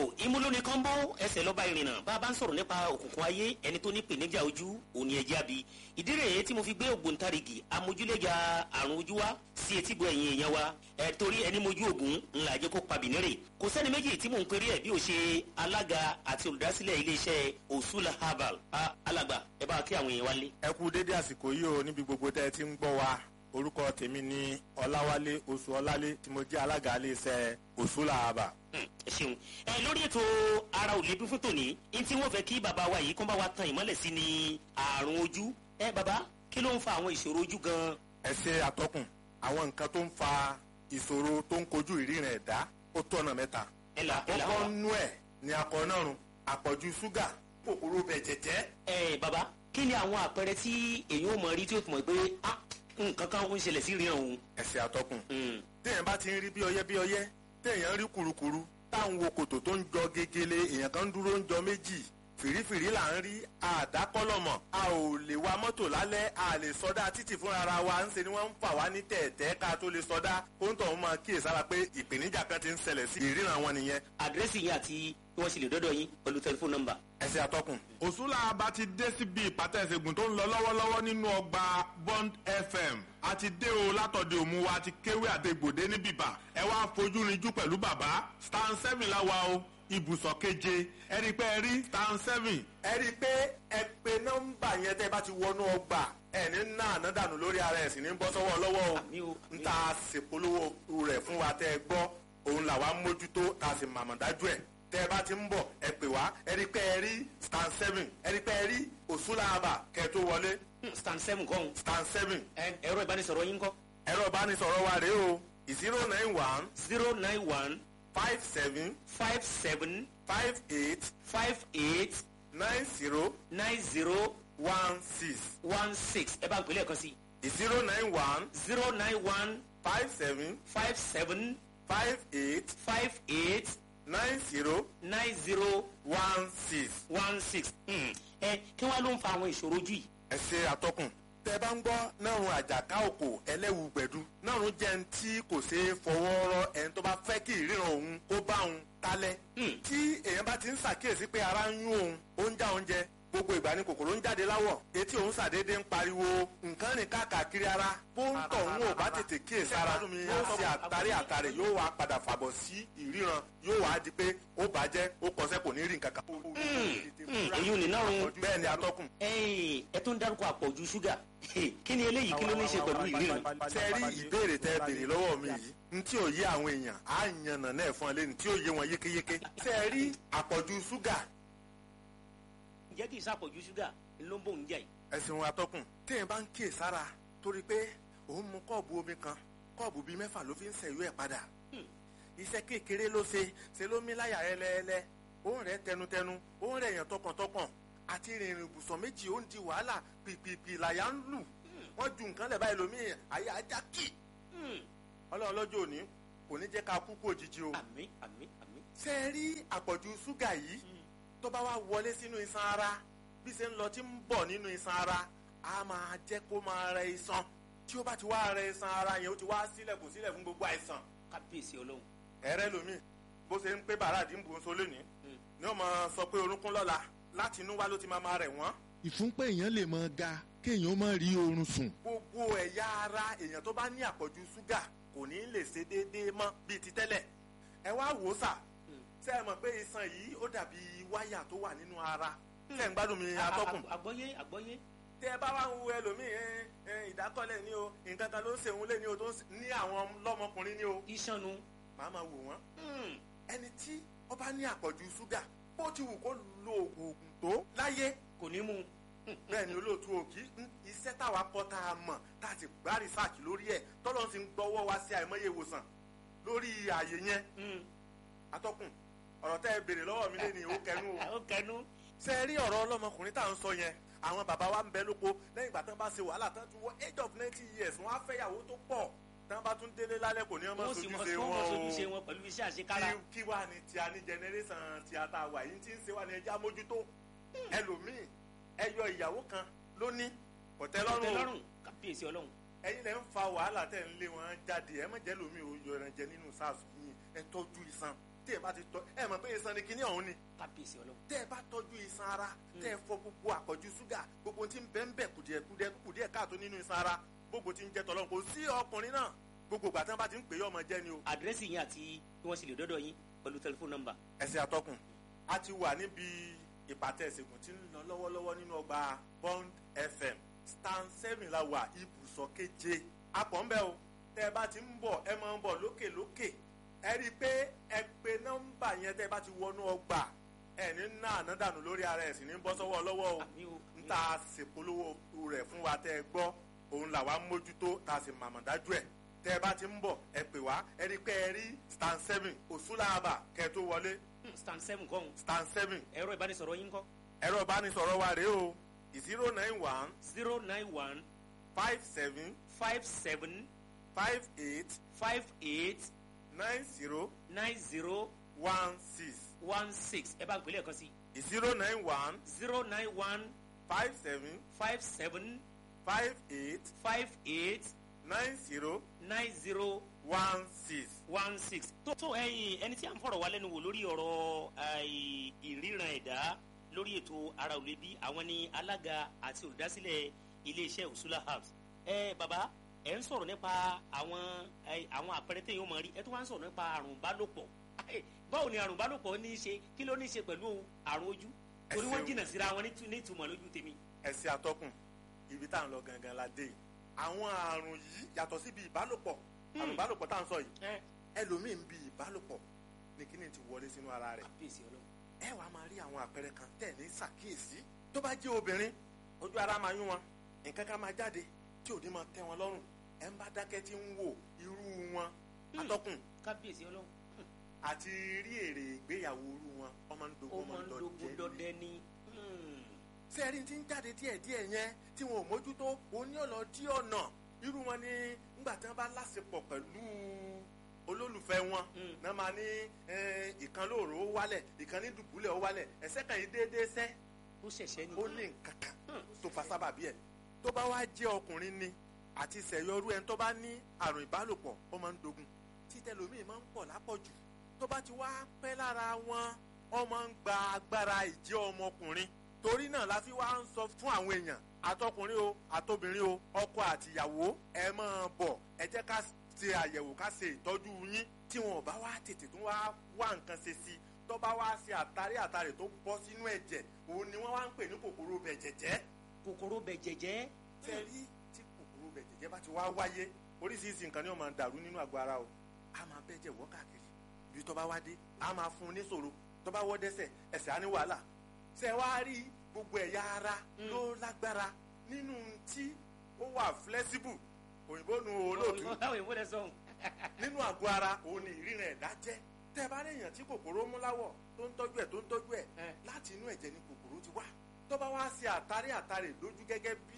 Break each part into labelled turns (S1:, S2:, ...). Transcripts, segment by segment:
S1: ìmúlóni kọ́ńbó ẹsẹ̀ lọ́ba ìrìnà bá a bá ń sọ̀rọ̀ nípa òkùnkùn ayé ẹni tó ní pèníjà ojú òní ẹ̀jẹ̀ àbí ìdí rèé tí mo fi gbé ògbóǹtarìgì amójúlẹ̀jà àrùn ojú wa sí etígbọ̀ ẹ̀yìn èèyàn wa ẹ̀ torí ẹni mojú ògùn ńlá jẹ́ kó pa bìnírè kò sẹ́ni méjì tí mò ń perí ẹ̀ bí ó ṣe alága àti olùdásílẹ̀ iléeṣẹ́ òṣùlà herbal alàgbà ẹ bá kí àwọn èèyàn wá lé.
S2: ẹ kú dédé àsìkò yìí o níbi gbogbo tẹ́ ẹ ti ń gbọ́ wa orúkọ tèmi ni ọláwálé oṣù ọlálé tí mo jẹ́ alága iléeṣẹ́ òṣùlà herbal
S1: ẹ ṣeun ẹ lórí ètò ara ò lè dún fún tòní ní tí wọn fẹ kí bàbá wa yìí kó bá wa tan ìmọ́lẹ̀ sí ni àrùn ojú ẹ bàbá kí ló ń fa àwọn ìṣòro ojú gan.
S2: ẹ ṣe àtọkùn àwọn nǹkan tó ń fa ìṣòro tó ń kojú ìríran ẹ̀dá ó tó ọ̀nà mẹ́ta.
S1: ẹ là ẹ là
S2: àkọ́kọ́
S1: wá.
S2: nú ẹ̀ ni akọ̀nàrùn àpọ̀jù ṣúgà kòkòrò bẹ̀jẹ̀jẹ́.
S1: ẹ bàbá kí ni àwọn àpẹẹrẹ tí èyí ò mọ rí tí ó fi mọ̀ pé ah, nǹkan kan ń ṣẹlẹ̀ sí ìríran òun.
S2: ẹ ṣe àtọkùn
S1: Mm.
S2: téèyàn bá ti ń rí bí ọyẹ́ bí ọyẹ́ téèyàn rí kurukuru táwọn wo kòtò tó ń jọ gegele èèyàn kan dúró ń jọ méjì fìrífìrí là ń rí àdákọ́lọ́mọ̀ a ò lè wa mọ́tò lálẹ́ a lè sọdá títì fúnra ara wa ń ṣe ni wọ́n ń fà wá ní tẹ̀ẹ̀tẹ́ ká tó lè sọdá kó ń tọ̀hún máa kíyèsára pé ìpèníjà kan ti ń ṣẹlẹ̀ sí ìríran wọn nìyẹn
S1: àdírẹ́sì yín àti bí wọ́n ṣe lè dọ́dọ̀ yín pẹ̀lú tẹlifóònù nọ́mbà.
S2: ẹsẹ̀ àtọkùn.
S3: òṣùlà bá ti dé síbi ìpàtẹ ìṣègùn tó ń lọ lọ́wọ́lọ́wọ́ nínú ọgbà bond fm a ti dé o látọ̀dẹ̀ òmu wa ti kéwé àtẹ̀gbòdé ní bìbà ẹ wá fojú rinjú pẹ̀lú bàbá stan seven la wa o ibùsọ̀ keje ẹ rí i pé ẹ rí stan seven
S2: ẹ rí i pé ẹ pe nọ́mbà yẹn tẹ́ bá ti wọnú ọgbà ẹ ní náà ná dànù lórí ara ẹ̀ sì ní bọ́ sọ́wọ́ lọ́wọ́ o
S1: Àmì o, àmì
S2: n ta ṣèpolówó rẹ̀ fún wa tẹ́ ẹ gbọ́ òun làwa ń mójútó ta sì màmá dájú ẹ̀ tẹ́ ẹ bá ti ń bọ̀ ẹ pè wá ẹ rí i pé ẹ rí stan seven ẹ rí i pé ẹ rí òṣùlàbà kẹ́ ẹ tó wọlé
S1: Hmm, stand seven kọ́ ọ̀hún.
S2: stan seven
S1: Ẹ- ẹ̀rọ ìbánisọ̀rọ̀ yín kọ́
S2: ẹ̀rọ ìbánisọ̀rọ̀ wa rèé o zero nine one
S1: zero nine one
S2: five seven
S1: five seven
S2: five eight
S1: five eight
S2: nine zero
S1: nine zero
S2: one six
S1: one six ẹ bá ń pè lẹ́ẹ̀kan sí
S2: zero nine one
S1: zero nine one
S2: five seven
S1: five seven
S2: five eight
S1: five eight
S2: nine zero
S1: nine zero
S2: one six.
S1: one six. ẹ kí wọ́n ló ń fa àwọn ìṣòro ojú yìí.
S2: ẹ ṣe àtọkùn. tẹ bá ń gbọ́ nárun àjàká òkò ẹlẹ́wù gbẹ̀du nárun jẹ́ ní tí kò ṣeé fọwọ́ rọ ẹni tó bá fẹ́ kí ìríran òun kó bá òun talẹ̀.
S1: Hmm.
S2: tí èèyàn bá ti ń ṣàkíyèsí pé ara ń yún òun ó ń já oúnjẹ gbogbo ìgbà ni kòkòrò ń jáde láwọ̀ etí òun ṣàdédé ń pariwo nǹkan rìn káàkiri ara bó ń tọ̀ òun ò bá tètè kíyèsára yóò ṣe àtàrí àtàrí yóò wá padà fàbọ̀ sí ìríran yóò wá di pé ó bàjẹ́ ó kọsẹ́ kò ní rí nǹkan kan.
S1: èyí ò ní nárun.
S2: bẹ́ẹ̀ ni atọ́kùn.
S1: ẹ̀yin ẹ tún dárúkọ àpọ̀jù ṣúgà kí ni eléyìí kí ló ní í ṣe pẹ̀lú ìríran.
S2: ṣe rí ìbéèrè tẹ béèrè lọ́wọ́ mi yìí n tí ò yé àwọn èèyàn á yànnà náà fún ẹ lẹ́nu tí ò yé wọn yékéyéké. ṣe rí àpọ̀jù ṣúgà
S1: ǹjẹ́ kì í ṣàpọ̀jù ṣúgà ló ń bò ń jà yìí.
S2: ẹ̀sìn wọn atọ́kùn téèyàn bá ń kíyè sára torí pé òun mu kọ́ọ̀bù omi kan kọ́ọ̀bù bíi mẹ́fà ló fi ń ṣẹ̀yọ́ ẹ̀ padà. iṣẹ́ kékeré ló ṣe ṣe ló mí láyà ẹlẹ́ẹ̀lẹ́ òun rẹ̀ tẹnutẹnu òun rẹ̀ yàn tọkàntọkàn àti rìnrìn ibùsọ̀ méjì ó ń di wàhálà pìpìpì làyà ń lù wọ́n ju nǹkan lẹ̀ báyìí lómi àyà ajá kì ọlọ́run lọ́jọ́ òní kò ní jẹ́ ká kú kú òjijì o.
S1: àmì àmì àmì.
S2: ṣé ẹ rí àpọ̀jù ṣúgà yìí tó bá wá wọlé sínú iṣan ara bí ṣe ń lọ tí ń bọ̀ nínú iṣan ara á máa jẹ́ kó máa rẹ iṣan tí ó bá ti wá rẹ iṣan ara yẹn ó ti wá sílẹ̀ kò sílẹ̀ fún gbogbo àìsàn.
S1: kábíyèsí ọlọ́run.
S2: ẹ̀rẹ́ lomi bó ṣe ń pé bàrà àdínkù ń so lónìí ni ó máa sọ pé orúnkún lọ́la láti inú wá ló ti máa máa rẹ̀ wọ́n.
S4: ìfúnpá èèyàn lè mọ ga kéèyàn má rí oorun sùn.
S2: gbogbo ẹ̀yà ara èèyàn tó bá ní àpọ̀jù ṣúgà kò ní lè ṣe déédéé mọ́ bíi ti tẹ́lẹ̀ ẹ wá wò ó sà ṣé ẹ mọ̀ pé iṣan yìí ó dàbí wáyà tó wà nínú ara ṣé ń gbádùn mi atọ́kùn
S1: àgbọ́yé àgbọ́yé.
S2: tẹ ẹ bá wá ń wo ẹlòmíì ẹ ẹ ìdákọ́lẹ̀ ni o nǹkan kan ló ń ṣèwọ́n lé ni o tó ń ṣe- ní àwọn lọ́mọkùnrin ni o
S1: iṣanu.
S2: màá máa wò wọ́n ẹni tí ó bá ní àpọ̀jù ṣúgà bó ti wù kó lo oògùn tó láyé
S1: kò ní mú.
S2: bẹ́ẹ̀ ni olóòtú òkì iṣẹ́ táwa kọ́ tá a mọ̀ tá a ti gbá rìsáàkì lórí ẹ̀ tọ́lọ́ ti ń gbọ́wọ́ wá sí àìmọye ìwòsàn lórí ààyè yẹn atọ́kùn ọ̀rọ̀ tẹ́ ẹ béèrè lọ́wọ́ mi lé ní ó kẹnu o
S1: ó kẹnu.
S2: ṣe rí ọ̀rọ̀ ọlọ́mọkùnrin tá à ń sọ yẹn àwọn bàbá wa ń bẹ lóko lẹ́yìn ìgbà tán bá ṣe wàhálà tán ti wọ age of ninety years wọ́n á fẹ́yàwó tó pọ̀ tán bá tún délé lálẹ́ kò ní ọmọ
S1: wọ́n sì mọ
S2: sojúṣe
S1: wọ́n
S2: wọn
S1: mọ
S2: o
S1: sojúṣe wọn pẹ̀lú iṣẹ́ àṣekára.
S2: kí kí wàá ní tí a ní generation tí a ta wà yìí tí ń ṣe wà ní ẹja mójútó ẹlòmíì ẹyọ ìyàwó kan ló ní kò tẹ́ lọ́rùn o
S1: lọ́rùn kábíyèsí ọlọ́run.
S2: ẹ̀yin lẹ ń fa wàhálà tẹ̀ ń lé wọn jáde ẹ má jẹ́ lómi ò yọ ẹran jẹ nínú sars yín ẹ tọ́jú iṣan tí ẹ bá ti tọ́ ẹ mọ̀ pé iṣan ni kinní ọ̀hún ni
S1: kábíyèsí ọlọ́run
S2: tẹ́ ẹ bá tọ́jú iṣan ara tẹ́ ẹ fọ gbogbo àpọ̀jù ṣúgà gbogbo tí ń bẹ́ ń bẹ̀ kùdìẹ̀kudẹ kùdìẹ̀ káàtó nínú iṣan ara gbogbo tí ń jẹ́ tọ́lọ́run kò sí ọkùnrin náà gbogbo ìgbà tí wọ́n bá ti ń pè é ọmọ jẹ́ ni o.
S1: àdírẹ́sì yín àti bí wọ́n ṣe lè dọ́dọ̀ yín pẹ̀lú tẹlifóònù nọ́mbà.
S2: ẹsẹ̀ àtọkùn a ti wà níbi ìpàtẹ ìṣègùn tí ń lọ lọ́wọ́lọ́wọ́ nínú ọgbà Bond FM stand seven la wà ibùsọ̀ keje apọ̀ ń bẹ́ o tẹ́ ẹ bá ti ń bọ̀ ẹ máa ń bọ̀ lókè lókè ẹ rí i pé ẹ pe nọ́mbà yẹn tẹ́ ẹ bá ti wọnú ọgbà ẹ ní ná àná dànù lórí ara ẹ̀ sì ní bọ́ sọ́wọ́ lọ́wọ́ o
S1: àmì o
S2: ń ta ṣèpolówó rẹ̀ fún wa tẹ́ ẹ gbọ́ òun làwa ń mójútó ta sì màmá dájú ẹ̀ tẹ́ ẹ bá ti ń bọ̀ ẹ pè wá ẹ rí i pé ẹ rí stand seven òṣùlàbà kẹ́ ẹ tó wọlé
S1: Hmm, stand seven kọ́ ọ̀hún
S2: stand seven
S1: ẹ̀rọ ìbánisọ̀rọ̀ yín kọ́
S2: ẹ̀rọ ìbánisọ̀rọ̀ wa rèé o zero nine one
S1: zero nine one
S2: five seven
S1: five seven
S2: five eight
S1: five eight
S2: nine zero
S1: nine zero
S2: one six
S1: one six ẹ bá ń pèlè ẹ̀kan sí
S2: zero nine one
S1: zero nine one
S2: five seven
S1: five seven
S2: five eight
S1: five eight
S2: nine zero
S1: nine zero
S2: one six.
S1: one six. tó tó ẹyin ẹni tí a ń fọ̀rọ̀ wá lẹ́nu wò lórí ọ̀rọ̀ àì- ìríran ẹ̀dá lórí ètò ara òle bí àwọn ni alága àti olùdásílẹ̀ iléeṣẹ́ Usula Herbs. ẹ bàbá ẹ ń sọ̀rọ̀ nípa àwọn ẹ, àwọn àpẹẹrẹ téèyàn máa rí ẹ tó wá ń sọ̀rọ̀ nípa àrùn ìbálòpọ̀ Ẹ, báwo ni àrùn ìbálòpọ̀ ní í ṣe kí ló ní í ṣe pẹ̀lú àrùn ojú
S2: Ẹ
S1: torí wọ́n
S2: ṣeun.
S1: jìnnà síra wọn ní ìtumọ̀ lójú tèmi.
S2: ẹsẹ̀ àtọkùn ibi tá à ń lọ gangan la dé yìí àwọn àrùn yìí yàtọ̀ síbi ìbálòpọ̀ àrùn ìbálòpọ̀ tá à ń sọ yìí
S1: ẹ
S2: ẹlòmíì ń bi ìbálòpọ̀ ní kíní ti wọlé sínú ara rẹ̀
S1: kábíyèsí ọlọ́run
S2: ẹ wàá máa rí àwọn àpẹẹrẹ kan tẹ̀ ní ṣàkíyèsí tó bá jẹ́ obìnrin ojú ara máa yún wọn nǹkan kan máa jáde tí ò ní máa tẹ́ wọn lọ́rùn ẹ ń bá dákẹ́ tí ń wò irú wọn atọ́kùn
S1: kábíyèsí ọlọ́run
S2: àti rí èrè ìgbéyàwó irú wọn ọmọ ń
S1: ó
S2: dogun
S1: máa ń
S2: ọmọ ń
S1: dogun
S2: lọ
S1: dọdẹ
S2: jẹ
S1: ní. Hmm.
S2: sẹ́ẹ̀rì tí ń jáde díẹ̀díẹ̀ yẹn tí wọn ò mójútó òní ọ̀nà dí ọ̀nà irú wọn ni ńgbà tí wọn bá láṣepọ̀ pẹ̀lú olólùfẹ́ wọn
S1: Mm.
S2: náà máa ní eh, ìkan lóòrò ó wálẹ̀ ìkan ní dùbúlẹ̀ ó wálẹ̀ ẹ̀sẹ̀ kan yìí déédéé sẹ́
S1: ó ṣẹ̀ṣẹ̀ ni.
S2: ó ní nǹkan kan tó fa sábàbí ẹ̀ tó bá wá jẹ́ ọkùnrin ni àti ìṣẹ̀yọrú ẹni tó bá ní àrùn ìbálòpọ̀ ó máa ń dogun títẹlómìn máa ń pọ̀ lápọ̀jù tó bá ti wá pẹ́ lára wọn wọ́n máa ń gba agbára ìjẹ́ ọmọkùnrin torí náà la fi wá ń sọ fún àwọn èèyàn àtọkùnrin o àtobìnrin o ọkọ àtìyàwó ẹ máa bọ̀ ẹ jẹ́ ká ṣe àyẹ̀wò ká ṣe ìtọ́jú yín tí wọn ò bá wá tètè tún wá wá nǹkan ṣe sí i tó bá wá ṣe àtàrí àtàrí tó bọ́ sínú ẹ̀jẹ̀ òun ni wọ́n wá ń pè ní kòkòrò bẹ̀jẹ̀jẹ́
S1: kòkòrò bẹ jẹjẹ.
S2: tẹ́rí tí kòkòrò bẹ̀jẹ̀jẹ́ bá ti wá wáyé oríṣiríṣi nǹkan ni wọ́n máa ń dàrú nínú àgọ́ ara o a máa bẹ́jẹ̀ wọ́ káàkiri ibi tó bá wá dé a máa fún un níṣòro tó bá wọ́ dẹ́sẹ̀ ẹsẹ̀ á ní wàhálà ṣe wá rí gbogbo ẹ̀yà ara ló lágbára nínú tí ó wà flexible òyìnbó nu olóòtú
S1: báwo ìwé lẹ sọhùn.
S2: nínú àgọ́ ara òun ni ìríran ẹ̀dá jẹ́ tẹ́ ẹ bá rí èèyàn tí kòkòrò mú láwọ̀ tó ń tọ́jú ẹ̀ tó ń tọ́jú ẹ̀
S1: Ẹ.
S2: láti inú ẹ̀jẹ̀ ni kòkòrò ti wá tó bá wá ṣe àtàrí àtàrí lójú gẹ́gẹ́ bí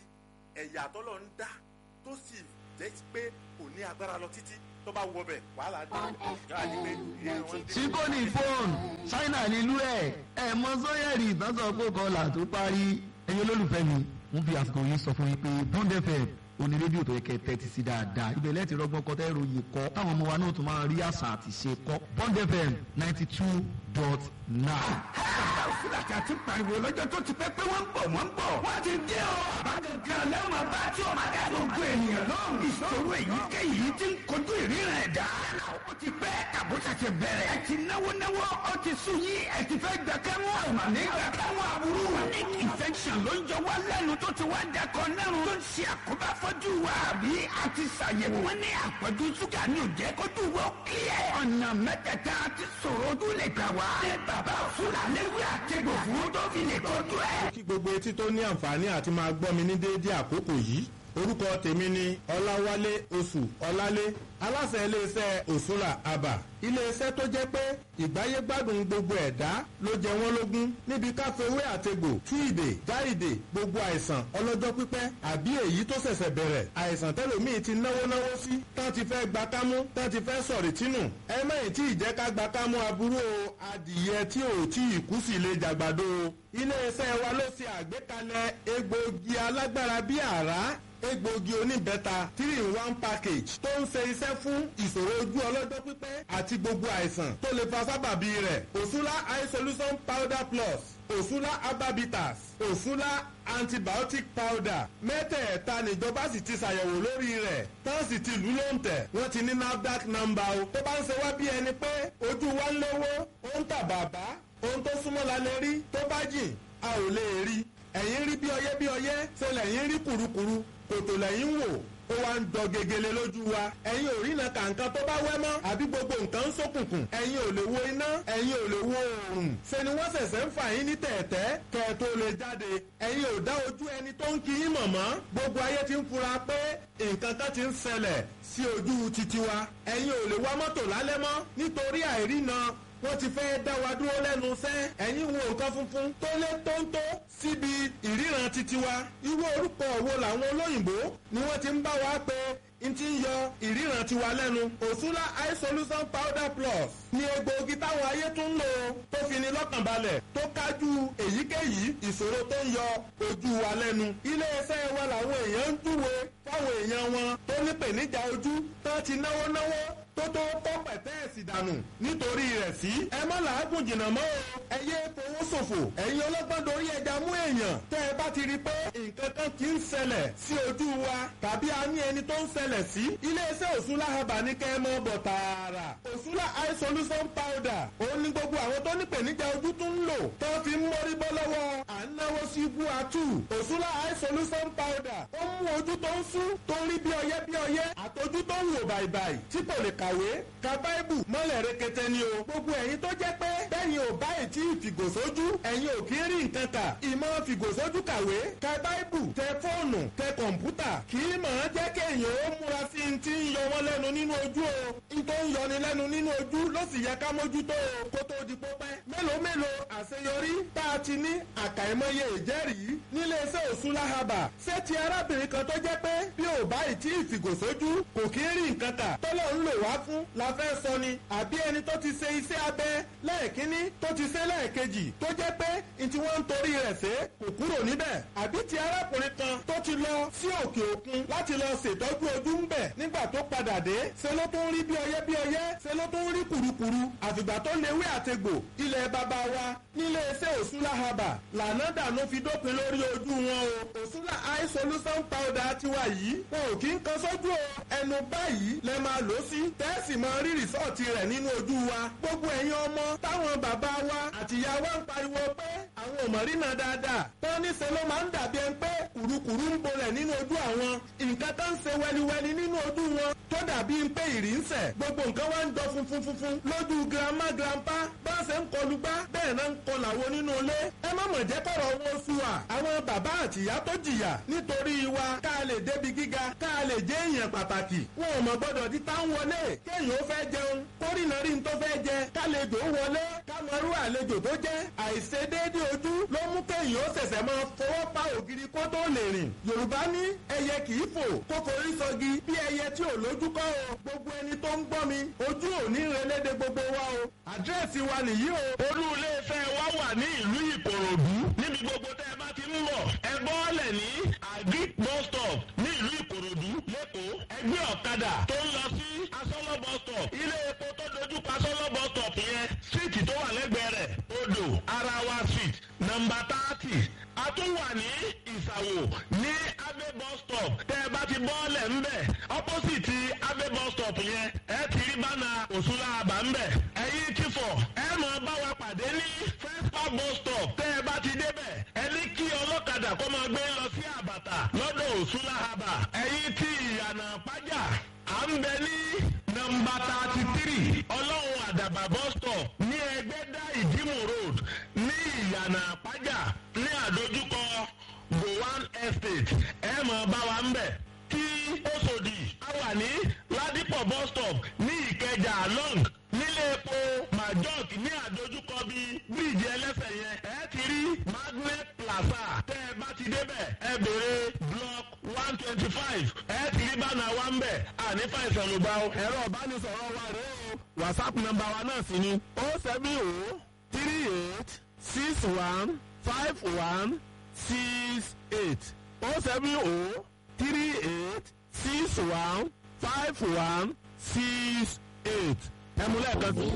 S2: ẹ̀yà tọ́lọ̀ ń dá tó sì jẹ́ pé kò ní agbára lọ títí tó bá wọ bẹ̀ wàhálà dé yóò àdí pé ìríran wọn dé.
S5: síkòní fóònù ṣáínà nílùú ẹ̀ ẹ̀ mọ sọ́yẹ̀rì ìtọ́sọ̀ pé kọlà tó parí ẹ̀yin olólùfẹ́ mi ń fi àsìkò yìí sọ fún yín pé Bond FM oní rédíò tó yẹ kẹ́ tẹ́tí sí dáadáa ibẹ̀ lẹ́ẹ̀tì rọgbọ́n kọ́ tẹ́ ròyìn kọ́ táwọn ọmọ wa náà tún máa rí àṣà àti ṣe kọ́ Bond FM ninety two dot nine.
S6: fúlàtí àti pariwo lọ́jọ́ tó ti pẹ́ pé wọ́n ń bọ̀ wọ́n ń bọ̀. wọ́n ti dé o. àbájọ̀gán lẹ́wọ̀n bá tí o máa dá gbogbo ènìyàn lọ́rùn. ìṣòro èyíkéyìí ti ń kojú ìríran ẹ̀dá. ó ti pẹ́ àbúṣà ti bẹ̀rẹ̀. ẹ ti náwó náwó ó ti sùn yín ẹ ti fẹ́ gbà kẹ́wọ́n. ọ̀mà ní gbà kẹ́wọ́n aburú. chronic infection ló ń jọ wá lẹ́nu tó ti wá dẹkọ nẹ́rùn. tó ń ṣe àkóbá fọ́jú wa. àbí a ti ṣàyẹ̀wò. wọ́n ní àpọ̀jù ṣúgà ní òjẹ́ kójú wọ́n kílẹ̀. ọ̀nà mẹ́tẹ̀ẹ̀ta ti sọ̀rọ̀ ojú lè gbà wá. ní bàbá òṣùlà léwu àtẹ̀gbò fún tó fi lè tọ́jú ẹ̀.
S3: kí gbogbo etí tó ní àǹfààní àti máa gbọ́ mi ní déédéé àkókò yìí orúkọ tèmi ni ọláwálé oṣù ọlálé aláṣẹ iléeṣẹ́ òṣùlà àbà iléeṣẹ́ tó jẹ́ pé ìgbáyé gbádùn gbogbo ẹ̀dá ló jẹ wọ́n lógún níbi káfíwé àtegbò tú ìdè já ìdè gbogbo àìsàn ọlọ́jọ́ pípẹ́ àbí èyí tó ṣẹ̀ṣẹ̀ bẹ̀rẹ̀ àìsàn tẹ́lòmíì ti náwó náwó sí tán ti fẹ́ gba kámú tán ti fẹ́ sọ̀rì tínú ẹ mẹ́yìn tí ìjẹ́ ká gba kámú aburú o adìyẹ tí ò tí ì kú sí lè jàgbàdo o iléeṣẹ́ wa ló ṣe àgbékalẹ̀ egbòogi alágbára bíi àrá egbòogi oníbẹ́ta three in one package tó ń ṣe iṣẹ́ fún ìṣòro ojú ọlọ́jọ́ pípẹ́ àti gbogbo àìsàn tó lè fa sábàbí rẹ̀ òṣùlá eye solution powder plus òṣùlá herbabitas òṣùlá antibiotic powder mẹ́tẹ̀ẹ̀ta níjọba sì ti ṣàyẹ̀wò lórí rẹ̀ tán sì ti lù ló ń tẹ̀ wọ́n ti ní nafdac number o tó bá ń ṣe wá bí ẹni pé ojú wa ń lówó ó ń tà bàbá ohun tó súnmọ́ la lè rí tó bá jìn a ò lè rí ẹ̀yìn rí bí ọyẹ́ bí ọyẹ́ ṣe lẹ́yìn rí kùrukùru kòtò lẹ́yìn wò ó wá ń jọ gegele lójú wa ẹ̀yin ò rí iná kàǹkan tó bá wẹ́ mọ́ àbí gbogbo nǹkan ń ṣókùnkùn ẹ̀yin ò lè wo iná ẹ̀yin ò lè wo oòrùn ṣe ni wọ́n ṣẹ̀ṣẹ̀ ń fà yín ní tẹ̀ẹ̀tẹ́ kẹ́ ẹ tó lè jáde ẹ̀yin ò dá ojú ẹni tó ń kí yín mọ̀ mọ́ gbogbo ayé ti ń fura pé nǹkan kan ti ń ṣẹlẹ̀ sí ojú titi wa ẹ̀yin ò lè wa mọ́tò lálẹ́ mọ́ nítorí àìrína wọ́n ti fẹ́ dá wa dúró lẹ́nu iṣẹ́ ẹ̀yin wo nǹkan funfun tó lé tóńtó síbi ìríran titi wa irú orúkọ wo làwọn olóyìnbó ni wọ́n ti ń bá wa pé n ti ń yọ ìríran tiwa lẹ́nu òṣùlá eye solution powder plus ni egbòogi táwọn ayé tún ń lò tó fi ni lọ́kàn balẹ̀ tó kájú èyíkéyìí ìṣòro tó ń yọ ojú wa lẹ́nu iléeṣẹ́ wa làwọn èèyàn ń júwe fáwọn èèyàn wọn tó nípèníjà ojú tó ti náwó náwó tó tó tọ́ pẹ̀tẹ́ẹ̀sì dànù nítorí rẹ̀ sí. ẹ má làágùn jìnnà mọ́ o. ẹ yé fowó ṣòfò. ẹ̀yin ọlọ́gbọ́n dorí ẹja mú èèyàn. tẹ́ ẹ bá ti rí i pé nǹkan kan kì í ṣẹlẹ̀ sí ojú wa tàbí a ní ẹni tó ń ṣẹlẹ̀ sí. iléeṣẹ́ òṣùlá haba ní kẹ́ ẹ mọ́ bọ̀ tààrà. òṣùlá eye solution powder. òun ni gbogbo àwọn tó nípèníjà ojú tún ń lò. tó fi ń mórí bọ́ lọ́wọ́ à ń náwó sí ibú atú. òṣùlá eye solution powder. ó mú ojú tó ń sú tó ń rí bí ọyẹ́ bí ọyẹ́ àtọ́jú tó ń wò bàìbàì tí kò lè kàwé ka báìbù mọ́lẹ̀ rekete ni o. gbogbo ẹ̀yin tó jẹ́ pé bẹ́ẹ̀ni ò bá ètí ìfìgòsójú ẹ̀yin ò kí ń rí nǹkan kà. ìmọ̀ fìgòsójú kàwé ka báìbù tẹ fóònù tẹ kọ̀ǹpútà kì í mọ̀ ọ́n jẹ́ kéèyàn ó múra sí i ti ń yọ wọ́n lẹ́nu nínú ojú o. n tó ń yọni lẹ́nu nínú ojú ló sì yẹ ká mójútó o kó tó di pópẹ́. mélòó mélòó àṣeyọrí tá a ti ní àkàìmọye ìjẹ́rìí nílé iṣẹ́ òṣùlá haba ṣé ti arábìnrin kan tó jẹ́ pé bí ò bá ìtí ìfìgòsójú kò kí ń rí nǹkan kà tọ́lọ́ ń lò wá fún la fẹ́ sọ ni àbí ẹni tó ti ṣe iṣẹ́ abẹ lẹ́ẹ̀kínní tó ti ṣe lẹ́ẹ̀kejì tó jẹ́ pé n tí wọ́n ń torí rẹ̀ ṣe kò kúrò níbẹ̀ àbí ti arákùnrin kan tó ti lọ sí òkè òkun láti lọ ṣètọ́jú ojú ń bẹ̀ nígbà tó padà dé ṣe ló tó ń rí bí ọyẹ́ bí ọyẹ́ ṣe ló tó ń rí kùrukùru àfìgbà tó léwé àtegbò ilẹ̀ bàbá wa nílé iṣẹ́ òṣùlá haba lànà dànù fi dópin lórí ojú wọn o òṣùlá eye solution powder tiwa yìí wọn ò kí ń kan sójú o ẹnu báyìí lẹ máa lò sí tẹ́sì máa rí rìsọ́ọ̀tì rẹ̀ nínú ojú wa gbogbo ẹ̀yin ọmọ táwọn bàbá wa àtìyá wa ń pariwo pé àwọn ò mọ̀ rínà dáadáa tán níṣẹ́ ló máa ń dàbí ẹni pé kùrukùru ń bolẹ̀ nínú ojú àwọn nǹkan tó ń ṣe wẹliwẹli nínú ojú wọn tó dàbí pé ìrì ń sẹ̀ gbogbo nǹkan wá ń jọ funfun funfun lójú girama grandpa bá ń ṣe ń kọlu gbá bẹ́ẹ̀ náà ń kọlà wo nínú ilé ẹ má mọ̀ jẹ́ kọ̀rọ̀ wọn sú wa àwọn bàbá àtìyá tó jìyà nítorí wa ká lè débi gíga ká lè jẹ́ èèyàn pàtàkì wọn ò mọ̀ gbọ́dọ̀ di táwọn wọlé kéèyàn ó fẹ́ jẹun kórìnà rí n tó fẹ́ jẹ kálejò wọlé kámọ́rú àlejò tó jẹ́ àìṣedéédé ojú ló mú kéèyàn ó ṣẹ̀ṣẹ̀ máa fọwọ́ pa ògiri kó tó lè rìn yorùbá ní ẹyẹ kì í fò kó forí sọgi bí ẹyẹ tí ò lójú kọ́ o gbogbo ẹni tó ń gbọ́ mi ojú ò ní relédè gbogbo wa o àdírẹ́sì wa nìyí o.
S7: olú iléeṣẹ́ wa wà ní ìlú ìkòròdú níbi gbogbo tẹ́ ẹ bá ti ń bọ̀ ẹ bọ́ọ̀lẹ̀ ní agric bus stop ní ìlú ìkòròdú lẹ́kọ̀ọ́ ẹgbẹ́ ọ̀kadà tó ń lọ sí asọ́lọ́ bus stop ilé epo tó dojú pa asọ́lọ́ bus stop yẹn síìtì tó wà lẹ́gbẹ̀ẹ́ rẹ̀ odò arawa street nọmba thirty a tún wà ní ìsàwò ní abe bus stop tẹ́ ẹ bá ti bọ́ọ̀lẹ̀ ńbẹ̀ opposite abe bus stop yẹn ẹ ti rí bánà òṣùlá àbá ńbẹ̀ ẹ̀yin ti fọ̀ ẹ mọ̀ bá wa pàdé ní fẹ́spà bus stop tẹ́ ẹ bá ti débẹ̀ ẹ ní kí ọlọ́kadà kó máa gbé lọ sí àbàtà lọ́dọ̀ òṣùlá àbà ẹ̀yin ti ìyànà pàjá à ń bẹ ní nọmba thirty three ọlọ́run àdàbà bus stop ní ẹgbẹ́dá ìdímù road ní ìyànà àpájà ní àdójúkọ gowan estate ẹ mọ̀ bá wa ń bẹ̀ tí Òṣòdì a wà ní ládìpọ̀ bus stop ní ìkẹjà long nílé epo majok ní àdójúkọ bí bíríìjì ẹlẹ́sẹ̀ yẹn ẹ ti rí magnet plaza tẹ́ ẹ bá ti débẹ̀ ẹ béèrè block one twenty five ẹ ti rí bánà wa ń bẹ̀ àní fàìsàn ló gbà ó. ẹ̀rọ ìbánisọ̀rọ̀ wa rèé o whatsapp nọ́mbà wa náà sì ni o seven o three eight six one five one six eight o seven o three eight six one five one six eight ẹ̀mú lẹ́ẹ̀kan sí